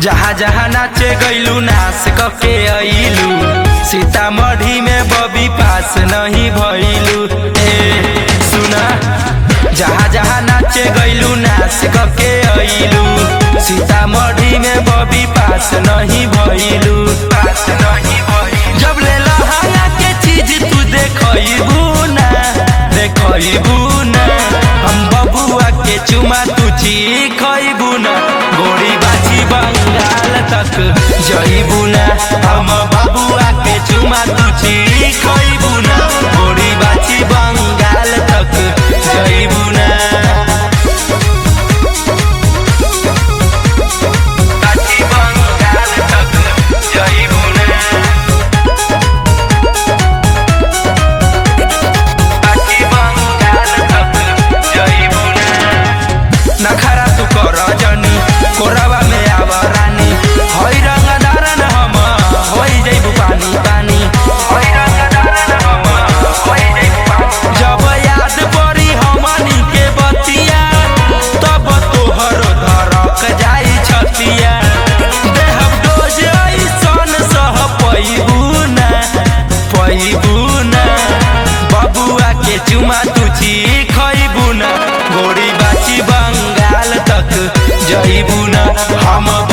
जहाँ जहाँ नाचे गैलू नाच कके अइलू सीतामढ़ी में बबी पास नहीं भइलू ए सुना जहाँ जहाँ नाचे गैलू नाच कके अइलू सीतामढ़ी में बबी पास नहीं भइलू पास नहीं भइलू जब ले लहाया के चीज तू देखइबू ना देखइबू ना हम बबुआ के चुमा तू खइबू ना गोरी बाजी बंगाल तक जइबू ना हम बबुआ के चुमा तू खइबू ना गोरी बाजी बंगाल तक जइबू ना बाजी बंगाल तक जइबू ना बाजी बंगाल तक जइबू ना नखरा तू कर जनी कोरवा में आव रानी होई रंग दारन हम होई जइबू पानी पानी होई रंग दारन हम होई जइबू पानी जब याद पड़ी हमनी के बतिया तब तोहर धरक जाई छतिया देहब डोज ऐसन सह पैबू ना पैबू ना बबुआ के चुमा तू खइबू ना गोरी बाची बंगाल तक जइबू ना हम